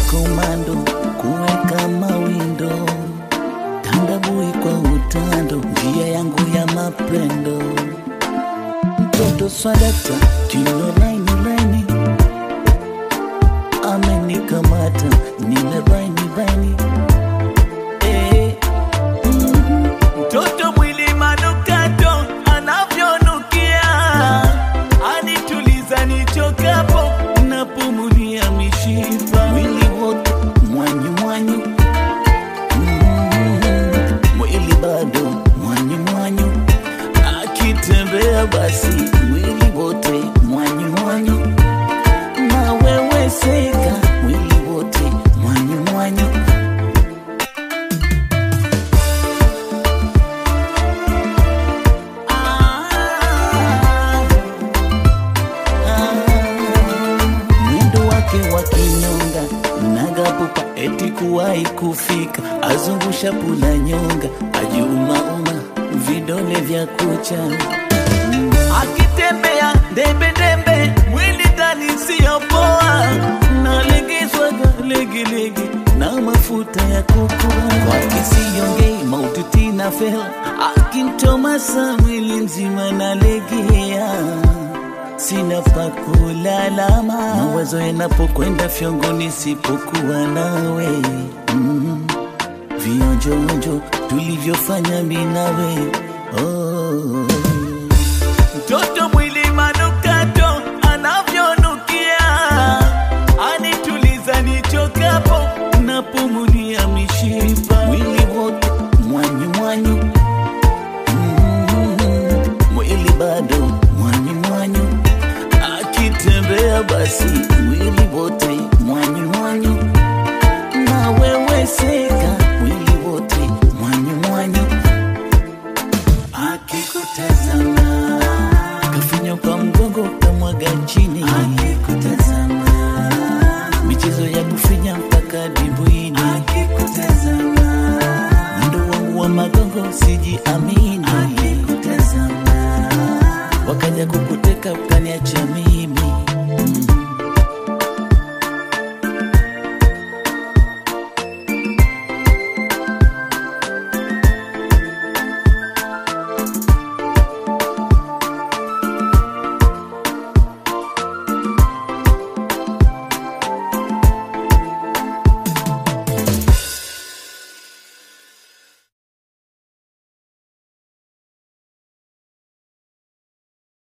komando kuweka mawindo tandabui kwa utando njia yangu ya mapendo mtoto swadata kilo laini laini amenikamata nile baini baini eh. mm. mtoto mwili manukato anavyonukia anituliza nichokapo napumulia mishipa mwili wote mwanyu mwanyu Mm, mwili bado mwanyu mwanyu akitembea basi mwili wote mwanyu mwanyu naweweseka mwili wote mwanyu mwanyu mwendo wake wa kinyonga nagapupa eti kuwahi kufika azungusha pula nyonga ajumauma vidole vya kucha akitembea ndembendembe mwili ndani siyopoa nalegezwaga legelege na mafuta ya kukua kwake siyongei maututi na fel akintomasa mwili mzima nalegea sina pa kulalama mawazo yanapokwenda fyongo nisipokuwa nawe mm. vionjoonjo tulivyofanya mi nawe oh. mtoto mwili manukato anavyonukia anituliza nichokapo napumulia mishipa mwili wote mwanyu mwanyu Mm, mwili bado mwanyu mwanyu akitembea basi mwili wote mwanyu mwanyu naweweseka mwili wote mwanyu mwanyu akikutazama kafinya kwa mgongo kamwaga chini akikutazama michezo ya kufinya mpaka dimbwini akikutazama mwendo wangu wa magongo sijiamini akikutazama wakaja kukuteka ukaniacha mimi